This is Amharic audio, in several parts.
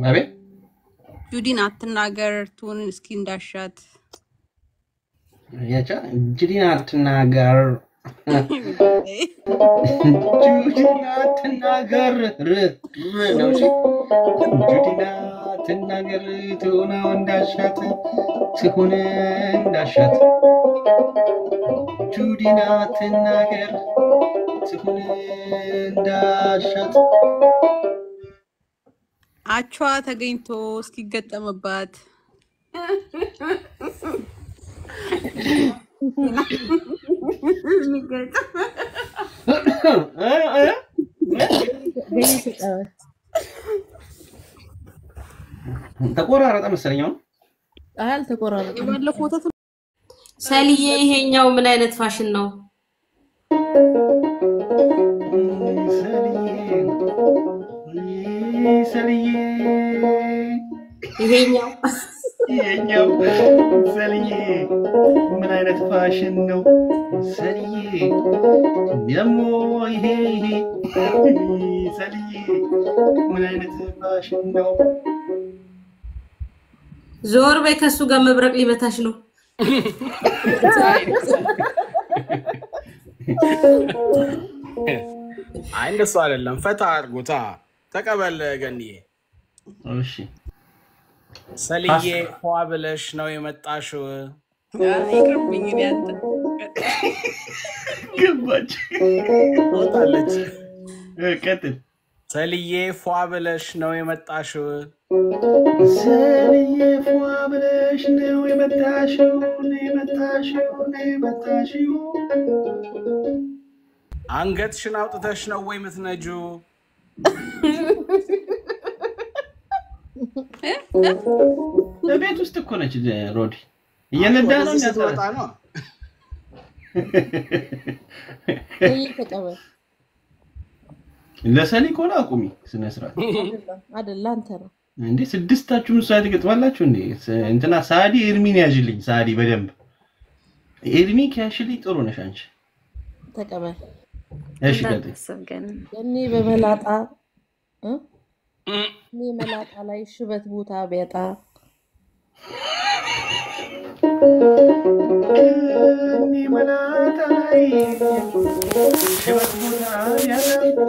አቤት ጁዲን አትናገር ቱን እስኪ እንዳሻት ያቻ ጁዲን አትናገር ጁዲን አትናገር ር ር ነው እሺ ጁዲን አትናገር ትሆነው እንዳሻት ትሁን እንዳሻት ጁዲን አትናገር ትሁን እንዳሻት አቿ ተገኝቶ እስኪገጠምባት ተቆራረጠ መሰለኝ አሁን አይ አልተቆራረጠም። የባለፈው ወተት ሰልዬ ይሄኛው ምን አይነት ፋሽን ነው? ሰልዬ ይሄኛው ይሄኛው ሰልዬ ምን አይነት ፋሽን ነው ሰልዬ ደግሞ ይሄ ይሄ ሰልዬ ምን አይነት ፋሽን ነው ዞር በይ፣ ከሱ ጋር መብረቅ ሊመታሽ ነው። አይ እንደሱ አይደለም። ፈታ አድርጎታ ተቀበል ገንዬ። እሺ ሰልዬ ፏ ብለሽ ነው የመጣሽው። ይቅርብኝ እኔ አንተ ገባች ወጣለች። ቀጥል ሰልዬ ፏ ብለሽ ነው የመጣሽው። ሰልዬ ፏ ብለሽ ነው የመጣሽው ነው የመጣሽው ነው የመጣሽው አንገትሽን አውጥተሽ ነው ወይ የምትነጂው? ቤት ውስጥ እኮ ነች ሮዲ እየነዳ ነው ወደዚህ ስትወጣ ነው። ገይ ተቀበል። ለሰሊ ከሆነ አቁሚ ስነ ስርዓት አይደለም አይደለ፣ አንተ ነው እንዴ ስድስታችሁም ሰዓት ትገጥማላችሁ እንዴ ስ- እንትና ሳዲ ኤርሚን ያዥልኝ ሳዲ በደንብ ኤርሚ ከያሽልኝ ጥሩ ነሽ አንቺ ተቀበል። እሺ ቀጥይ እኔ በመላጣ እ? እኔ መላጣ ላይ ሽበት ቦታ ቢያጣ እኔ መላጣ ላይ ሽበት ቦታ ያለ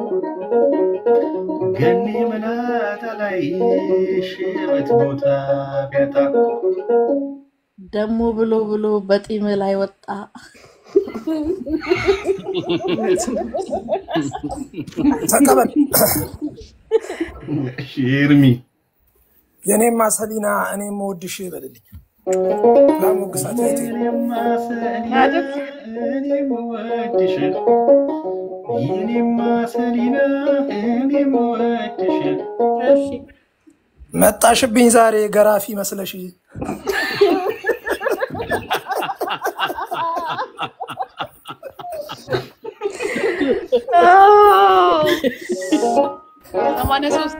ገኔ መላጣ ላይ ሽበት ቦታ ቢያጣ ደሞ ብሎ ብሎ በጢም ላይ ወጣ። ተቀበል። እሺ ኤርሚ የኔማ ሰሊና እኔም ወድሽ በልልኝ ላሞግሳት እህቴ። እኔማ ሰሊና እኔም ወድሽ የኔማ ሰሊና እኔም ወድሽ መጣሽብኝ ዛሬ ገራፊ መስለሽ ሰማንያ ሶስት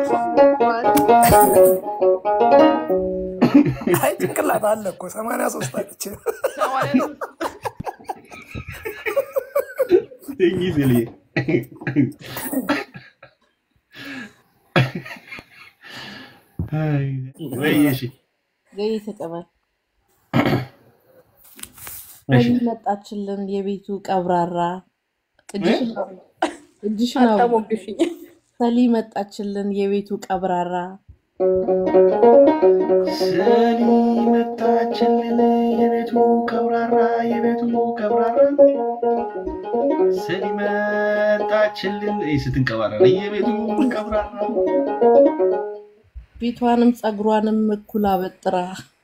አይ ጭንቅላት አለ እኮ ሰማንያ ሶስት አለች። ተኝ ስልዬ አይ፣ ወይ እሺ ገይ ተቀበል። እሺ ሰሊ መጣችልን የቤቱ ቀብራራ እጅሽን አውሪ፣ እጅሽን አውሪ። አታሞግሽኝ ሰሊ መጣችልን የቤቱ ቀብራራ ሰሊ መጣችልን የቤቱ ቀብራራ የቤቱ ቀብራራ ሰሊ መጣችልን ይህ ስትንቀባረር የቤቱ ቀብራራ ፊቷንም ፀጉሯንም እኩል አበጥራ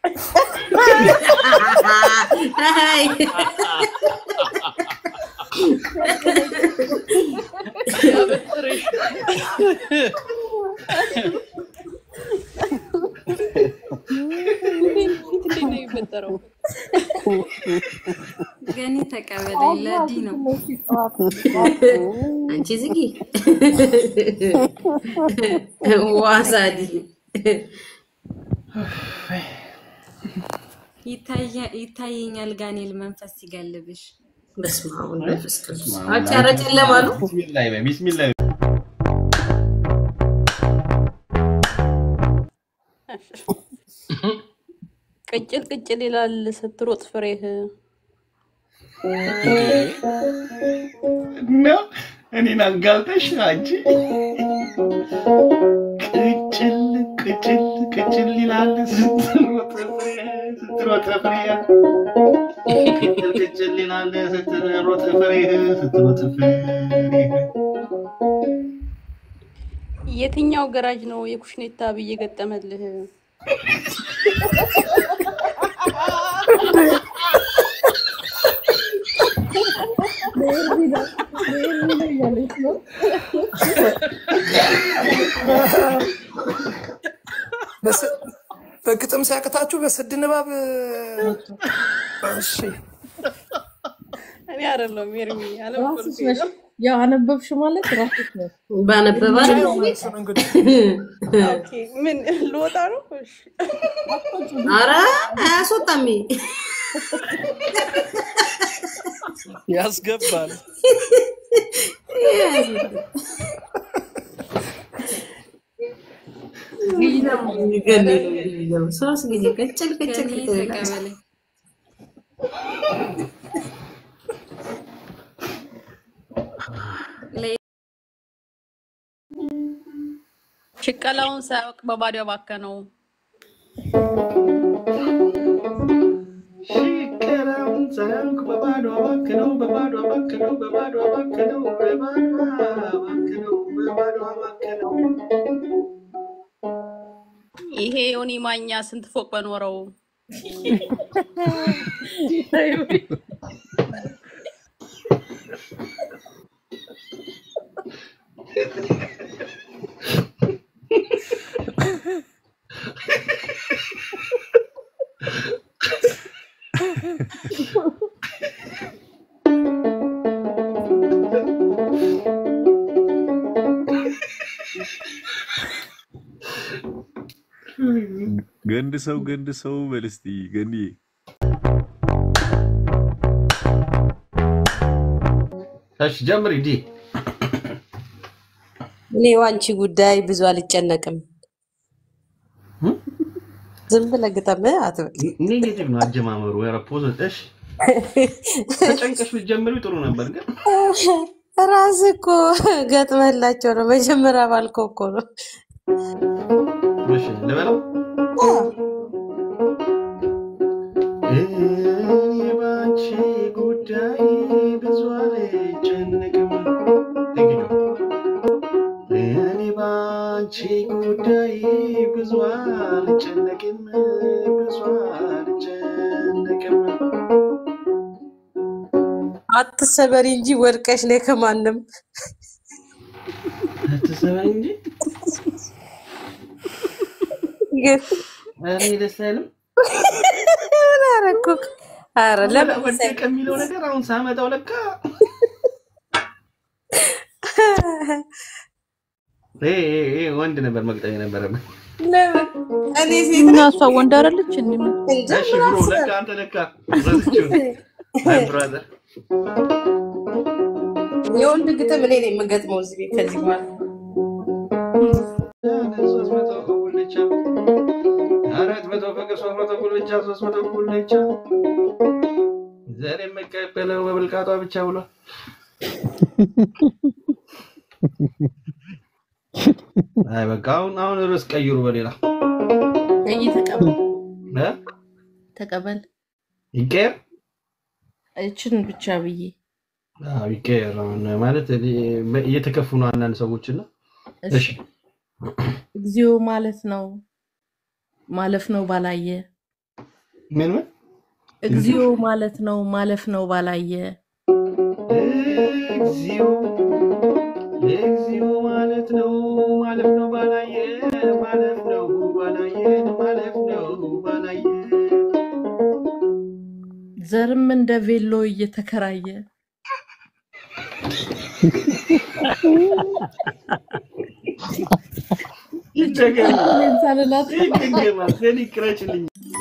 አይ፣ እንዴት ነው የሚፈጠረው? ገኒ ተቀበለኝ። ለዲ ነው አንቺ ዝጊ ዋሳዲ ይታየ- ይታየኛል ጋኔል መንፈስ ሲገልብሽ። በስመ አብ ወወልድ ወመንፈስ ቅዱስ። አንቺ ኧረ ጨለማ ነው። ቢስሚላህ በይ ቢስሚላህ ቅጭል ቅጭል ይላል ስትሮጥ ፍሬህ። ነው እኔን አጋልጠሽ አንቺ ቅጭል ቅጭል ቅጭል ይላል ስትሮጥ ፍሬ ስትሮጥ ፍሬ ቅጭል ቅጭል ይላል ስትሮጥ ፍሬ ስትሮጥ ፍሬ የትኛው ገራጅ ነው የኩሽኔታ ብዬ ገጠመልህ? በስ- በግጥም ሲያቅታችሁ በስድ ንባብ እሺ እኔ አይደለሁም ኤርሚ ራስሽ አለመኮልኩኝ ነሽ። ነው። ያው አነበብሽ ማለት ራስሽ ነሽ። ባነበባ ነው መልሱን እንግዲህ ኦኬ ምን ልወጣ ነው? እሺ አረ አያስወጣም። ያስገባል። ሶስት ጊዜ ቅጭል ቅጭል ከኔ ቅጭል ተቀበለኝ። ሽቀላውን ሳያውቅ በባዶ ባከነው። ሽከራውን ሳያውቅ በባዶ አባክነው በባዶ አባክነው በባዶ አባክነው በባዶ አባክነው በባዶ አባክነው ይሄ ዮኒ ማኛ ስንት ፎቅ በኖረው ገንድ ሰው ገንድ ሰው በል እስቲ ገንዬ እሺ ጀምሪ ዲ እኔ ዋንቺ ጉዳይ ብዙ አልጨነቅም። ዝም ብለህ ግጠም አትበል። ኔጌቲቭ ነው አጀማመሩ ኧረ ፖዘ እሺ ተጨንቀሽ ብትጀምሪው ጥሩ ነበር ግን ራስህ እኮ ገጥመህላቸው ነው። መጀመሪያ ባልከው እኮ ነው። እሺ ልበለው እኔ ባንቺ ጉዳይ ብዙ አልጨነቅም እንግዲህ እኔ ባንቺ ጉዳይ ብዙ አልጨነቅም ብዙ አልጨነቅም አትሰበሪ እንጂ ወድቀሽ ላይ ከማንም አትሰማኝ እንጂ ግን ኧረ ደስ አይልም ምን አደረኩ? ኧረ ለምን ወደቀ የሚለው ነገር አሁን ሳመጣው ለካ ይሄ ይሄ ይሄ ወንድ ነበር መቅጠም የነበረብን። ለምን እኔ ሴት እና ነኝ እሷ ወንድ አይደለች እንዴ? ምን እንጂ እሺ ምን ብሮ አስበህ? ለካ አንተ ለካ ረስቼው ማይ ብራዘር የወንድ ግጥም እኔ ነኝ የምገጥመው እዚህ ቤት ከዚህ በኋላ ሶስት መቶ ጉልቻ አራት መቶ ፍቅር ሶስት መቶ ጉልቻ ሶስት መቶ ጉልቻ ዘር የምቀበለው በብልቃጧ ብቻ ብሏል። አይ በቃ አሁን አሁን ርዕስ ቀይሩ በሌላ እይ ተቀበል እ? ተቀበል። ይቀየር እችን ብቻ ብዬ አዎ ይቀየር። አሁን ማለት እየተከፉ ነው አንዳንድ ሰዎች እና እሺ እሺ እግዚኦ ማለት ነው ማለፍ ነው ባላየ ምን ምን እግዚኦ ማለት ነው ማለፍ ነው ባላየ እግዚኦ እግዚኦ ማለት ነው ማለፍ ነው ባላየ ማለፍ ነው ባላየ ማለፍ ነው ባላየ ዘርም እንደ ቬሎ እየተከራየ ይደገም እኔን ሳልላት ይደገማል። ዘን ይቅረጭልኝ